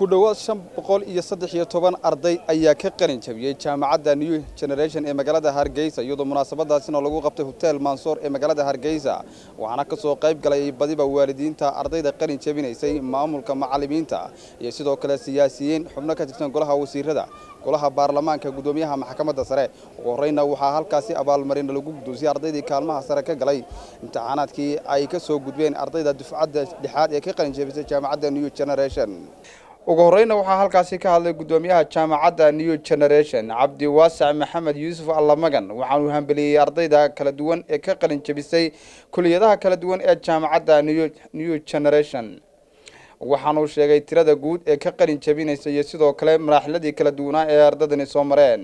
dhowaad shan boqol iyo saddex iyo toban arday ayaa ka qalin jabiyey jaamacadda new generation ee magaalada hargeysa iyadoo munaasabadaasina lagu qabtay hotel mansoor ee magaalada hargeysa waxaana ka soo qayb galay badiba waalidiinta ardayda qalin jabinaysay maamulka macallimiinta iyo sidoo kale siyaasiyiin xubno ka tirsan golaha wasiirada golaha baarlamaanka guddoomiyaha maxkamadda sare ugu horreyna waxaa halkaasi abaalmarin lagu guddoonsiyey ardaydii kaalmaha sare ka galay imtixaanaadkii ay ka soo gudbeen ardayda dufcadda dhexaad ee ka qalin jabisay jaamacadda new generation ugu horreyna waxaa halkaasi ka hadlay guddoomiyaha jaamacadda new generation cabdiwaasac maxamed yuusuf allamagan waxaanuu hambeliyey ardayda kala duwan ee ka qalin jabisay kuliyadaha kala duwan ee jaamacadda new generation waxaanuu sheegay tirada guud ee ka qalin jabinaysa iyo sidoo kale maraaxiladii kala duwanaa ee ardaydani soo mareen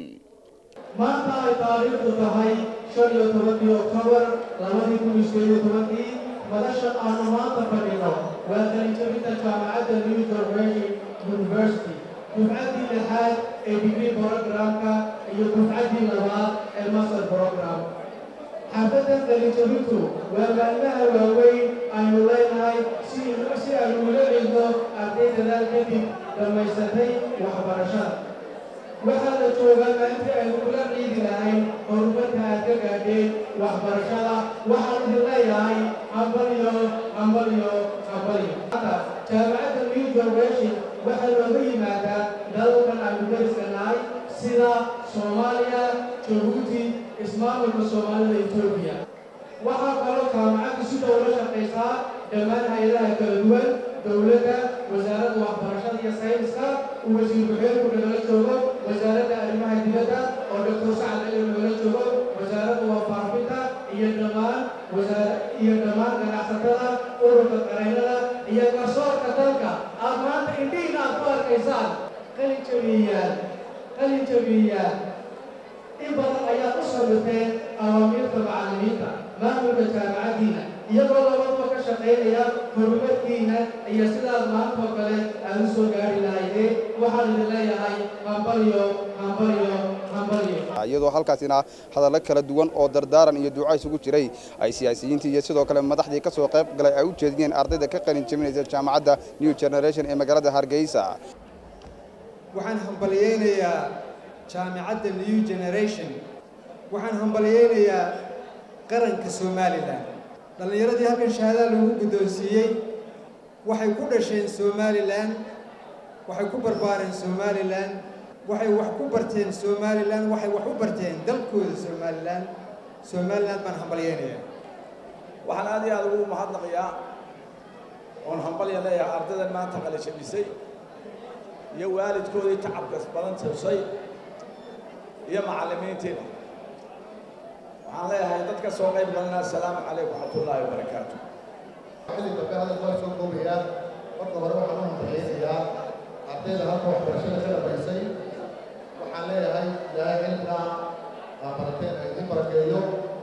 maanta ay taariikhdu tahay shan iyo tobankii oktoobar labadii kun iyo sideed iyo tobankii madashan aanu maanta fadhino waa qalinjabinta jaamacadda new generation university dufcaddii lixaad ee degree programka iyo dufcaddii labaad ee master program xaafaddan qalinjabintu waa maalmaha waaweyn aynu leenahay si si aynu ula cilno arday dadaal kadib dhammaysatay waxbarashada waxaa la joogaa maalintii aynu kula ciidi lahayn horumarka aad ka gaadheen waxbarashada waxaan idin leeyahay hambalyo hambalyo hambalyo jaamacadda new generation waxaa looga yimaadaa dalalkan aynu dariska nahay sida soomaaliya jabuuti ismaamulka soomaalida etoobiya waxaa kaloo jaamacaddu si dhow la shaqaysaa dhammaan hay-adaha kala duwan dowladda wasaaradda waxbarashada iyo sayniska uu wasiir ku-xigeenku nagala joogo wasaaradda arrimaha dibadda oo doctor sacad cali nagala joogo wasaaradda warfaafinta iyo dhammaan iyo dhammaan ganacsatada ururka qareynada iyo garsoorka dalka aad maanta indhihiina aad ku arkaysaan qalin jabiyaan qalin jabiyaan in badan ayaad u samirteen awaamiirta macallimiinta maamulka jaamacaddiina iyagoo labaduba ka shaqaynaya horumarkiina iyo sidaad maantoo kale aad u soo gaari lahaydeen waxaan idin leeyahay hambalyo hambalyo hambalyo iyadoo halkaasina hadallo kala duwan oo dardaaran iyo duuca isugu jiray ay siyaasiyiintii iyo sidoo kale madaxdii ka soo qayb galay ay u jeediyeen ardayda ka qalin jabinaysa jaamacadda new generation ee magaalada hargeysa waxaan hambalyeynayaa jaamacadda new generation waxaan hambalyeynayaa qaranka somalilan dhallinyaradii halkan shahaadaha lagu guddoonsiiyey waxay ku dhasheen somalilan waxay ku barbaareen somalilan waxay wax ku barteen somalilan waxay wax u barteen dalkooda somalilan somalilan baan hambalyeynayaa waxaan aad iyo aad ugu mahadnaqayaa oon hambalya leeyahay ardaydan maanta qalajabisay iyo waalidkoodii tacabkas badan tusay iyo macallimiintiina waxaan leeyahay dadka soo qayb galna assalaamu calaykum waraxmatullaahi wabarakaatu xilli dambe hadal waa soo koobayaa marka hore waxaan u hambaleynayaa ardayda halka waxbarashada ka dhammaysay waxaan leeyahay ilaahay cilmiga aa barateen ay idin barakeeyo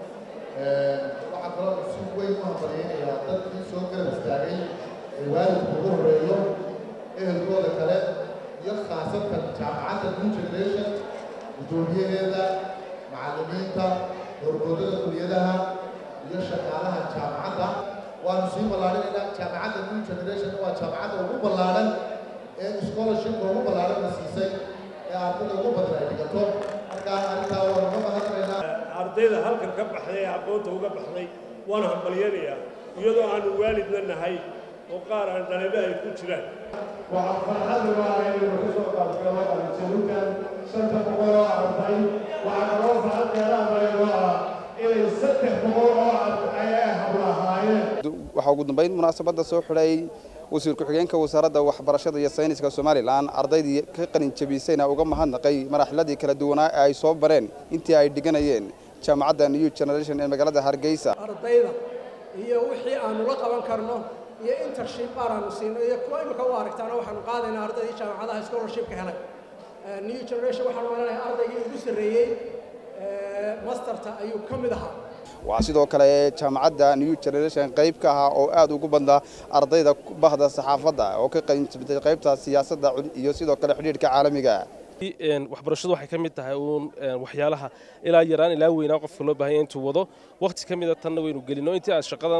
waxaan kaloo si weyn u hambaleynayaa dadkii soo garab istaagay ee waalidku ugu horreeyo ehelkooda kale iyo khaasatan jaamacadda new generation guddoomiyaheeda macallimiinta horgoodada kuliyadaha iyo shaqaalaha jaamacadda waanu sii ballaarinaynaa jaamacadda new generation waa jaamacadda ugu ballaadhan ee scholarshipka ugu ballaadhan la siisay ee ardayda ugu badan ay dhigato markaa arrintaa waanu ka mahadnaynaa ardayda halkan ka baxday ee aqoonta uga baxday waanu hambalyanayaa iyadoo aanu waalidna nahay oo qaar aan dhaliba ay ku jiraan waxaa farxad waa inaynu ka soo qaabgalo qalinjabintan shanta boqol oo arday waxaa kaloo farxad dheeraadayno ah inay saddex boqol oo arday ay hablahaayeen waxaa ugu dambeyn munaasabadda soo xidhay wasiir ku-xigeenka wasaaradda waxbarashada iyo sayniska somalilan ardaydii ka qalin jabisayna uga mahadnaqay maraaxiladii kala duwanaa ee ay soo bareen intii ay dhiganayeen jaamacadda new generation ee magaalada hargeysa ardayda iyo wixii aanu la qaban karno iyo intership baar aanu siino iyo kuwa imika u aragtaana waxaanu qaadaynaa ardaydii jaamacadaha scholarshipka helay new generation waxaanu malanayaa ardaygii ugu sarreeyey masterta ayuu ka mid ahaa waxaa sidoo kale jaamacadda new generation qayb ka ahaa oo aad ugu badnaa ardayda bahda saxaafadda oo ka qaybsatay qaybta siyaasadda iyo sidoo kale xidhiidhka caalamiga waxbarashadu waxay ka mid tahay uun waxyaalaha ilaa yaraan ilaa weynaa qofka loo baahanya intuu wado waqti ka mida tanna waynu gelino intii aad shaqadan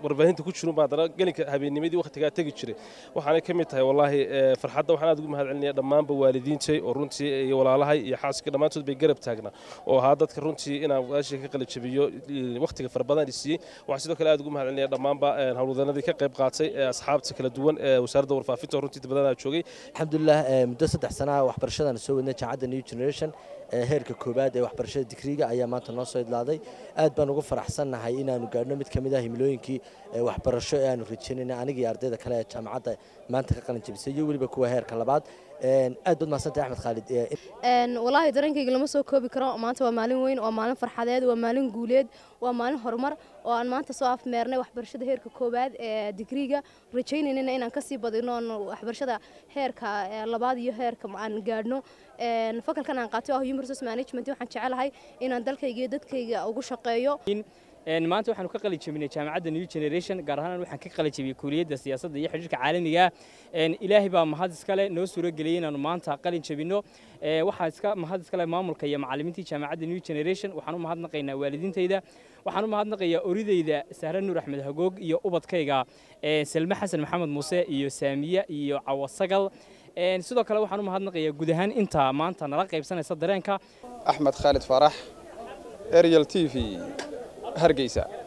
warbaahinta ku jirun baa haddana gelinka habeennimadii wakhtigaa tegi jiray waxaanay ka mid tahay wallaahi farxadda waxaan aad ugu mahad celinaya dhammaanba waalidiintay oo runtii iyo walaalahay iyo xaaska dhammaantood bay garab taagnaa oo ahaa dadka runtii inaan walaashii ka qala jabiyo wakhtiga fara badan i siiyey waxaan sidoo kale aad ugu mahad celinaya dhammaanba howlwadanadii ka qayb qaatay ee asxaabta kala duwan ee wasaaradda warfaafinta oo runtii badanaa joogay alxamdulilah muddo saddex sana waxbarashadan soo wadnay jaamacadda new generation heerka koowaad ee waxbarashada digriga ayaa maanta noo soo idlaaday aad baan ugu faraxsannahay inaanu gaadhno mid ka mid ah himilooyinkii waxbarasho ee aanu rajaynayna anigii ardayda kale ee jaamacadda maanta ka qalin jabisay iyo weliba kuwa heerka labaad aad baad mahadsantahay axmed khaalid walaahi dareenkayga lama soo koobi karo maanta waa maalin weyn waa maalin farxadeed waa maalin guuleed waa maalin horumar oo aan maanta soo afmeernay waxbarashada heerka koowaad ee digriga rajaynayna inaan kasii badino waxbarashada heerka labaad iyo heerka aan gaadhno fakalkan aan qaatay oo human resource management waxaan jecelahay inaan dalkayga iyo dadkayga ugu shaqeeyo maanta waxaanu ka qalin jabinay jaamacadda new generation gaar ahaan waxaan ka qalin jabiyey kuuliyadda siyaasadda iyo xidhiirka caalamiga ilaahay baa mahad iskale noo suuro geliyey inaanu maanta qalin jabino waxaa iska mahad iskale maamulka iyo macallimiintii jaamacadda new generation waxaan u mahadnaqaynaa waalidiintayda waxaan u mahadnaqayaa oridayda sahre nuur axmed hagoog iyo ubadkayga salme xasan maxamed muuse iyo saamiye iyo cawasagal sidoo kale waxaan u mahadnaqayaa guud ahaan inta maanta nala qaybsanaysa dareenka axmed khaalid faarax ariel t v hargeysa